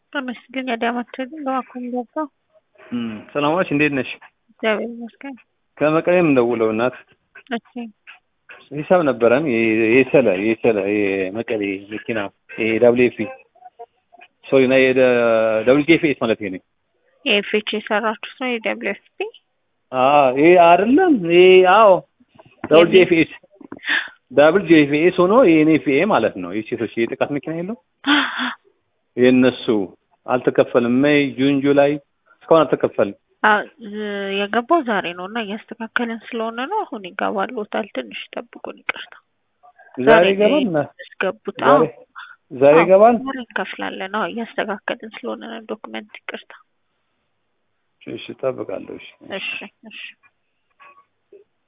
ተመስገን ያዳማቸው በዋኩም ገባ። ሰላማች እንዴት ነሽ? እግዚአብሔር ይመስገን። ከመቀሌም እንደውለው እናት እሺ ሂሳብ ነበረን የሰለ የሰለ የመቀሌ መኪና ዳብሊው ኤፍ ሶሪ ና ዳብሊው ኤፍ ኤስ ማለት ነው። የኤፍኤች የሰራችሁት ነው የደብሊው ኤፍ ፒ ይሄ አይደለም። ይሄ አዎ ዳብል ጄኤፍኤስ ዳብል ጄኤፍኤስ ሆኖ የኤንኤፍኤ ማለት ነው። የሴቶች የጥቃት መኪና የለው የእነሱ አልተከፈልም። ሜይ፣ ጁን፣ ጁላይ እስካሁን አልተከፈልም። የገባው ዛሬ ነው እና እያስተካከልን ስለሆነ ነው። አሁን ይገባልዎታል። ትንሽ ጠብቁን። ይቅርታ ዛሬ ይገባል። ያስገቡት ዛሬ ይገባል። ዛሬ እንከፍላለን። አዎ እያስተካከልን ስለሆነ ነው ዶክመንት። ይቅርታ። እሺ፣ እጠብቃለሁ። እሺ፣ እሺ፣ እሺ።